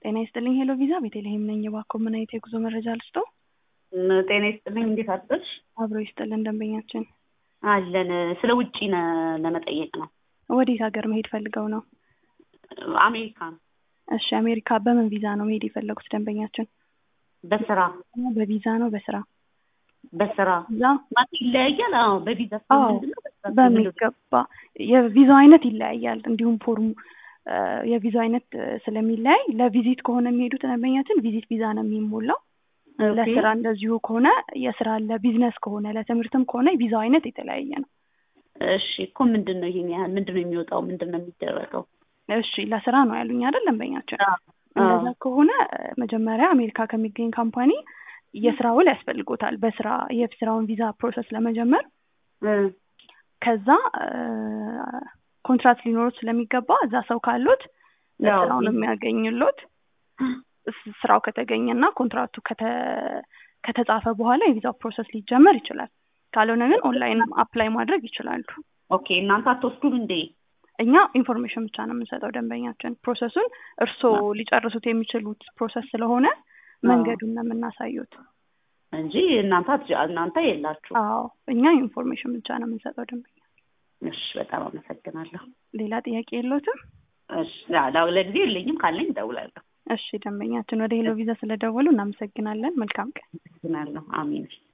ጤና ይስጥልኝ ሄሎ ቪዛ ቤተልሔም ነኝ። እባክዎ ምን አይነት የጉዞ መረጃ ልስጦ? ጤና ይስጥልኝ እንዴት አደርሽ? አብሮ ይስጥልን ደንበኛችን። አለን ስለ ውጪ ነ- ለመጠየቅ ነው። ወዴት ሀገር መሄድ ፈልገው ነው? አሜሪካን እሺ አሜሪካ በምን ቪዛ ነው መሄድ የፈለጉት ደንበኛችን? በስራ በቪዛ ነው በስራ በስራ ቪዛ? ማለት ይለያያል። አዎ በቪዛ አዎ ምንድን ነው? በስራ ምንድን ነው? በሚገባ የቪዛው አይነት ይለያያል። እንዲሁም ፎርሙ እ የቪዛው አይነት እ ስለሚለያይ ለቪዚት ከሆነ የሚሄዱት ደንበኛችን ቪዚት ቪዛ ነው የሚሞላው። ኦኬ። ለስራ እንደዚሁ ከሆነ የስራ ለቢዝነስ ከሆነ ለትምህርትም ከሆነ የቪዛው አይነት የተለያየ ነው። እሺ እኮ ምንድን ነው ይሄን ያህል ምንድን ነው የሚወጣው? ምንድን ነው የሚደረገው? እሺ ለስራ ነው ያሉኝ አይደል ደንበኛችን? አዎ። እንደዛ ከሆነ እ መጀመሪያ አሜሪካ ከሚገኝ ካምፓኒ የስራ ውል ያስፈልጎታል። በስራ የስራውን ቪዛ ፕሮሰስ ለመጀመር እ ከዛ እ ኮንትራት ሊኖሩት ስለሚገባ እዛ ሰው ካሉት ያው ስራውን የሚያገኝሎት ስ- ስራው ከተገኘና ኮንትራክቱ ከተ- ከተጻፈ በኋላ የቪዛው ፕሮሰስ ሊጀመር ይችላል። ካልሆነ ግን ኦንላይን አፕላይ ማድረግ ይችላሉ። ኦኬ እናንተ አትወስዱም እንዴ? እኛ ኢንፎርሜሽን ብቻ ነው የምንሰጠው ደንበኛችን። ፕሮሰሱን እርስዎ ሊጨርሱት የሚችሉት ፕሮሰስ ስለሆነ መንገዱን ነው የምናሳዩት። እንጂ እናንተ አትጅ- እናንተ የላችሁ። አዎ እኛ ኢንፎርሜሽን ብቻ ነው የምንሰጠው ደንበኛ። እሺ በጣም አመሰግናለሁ። ሌላ ጥያቄ የለዎትም? እሺ ላ- ላ- ለጊዜው የለኝም ካለኝ እደውላለሁ። እሺ ደንበኛችን ወደ ሄሎ ቪዛ ስለደወሉ እናመሰግናለን። መልካም ቀን። አመሰግናለሁ። አሜን።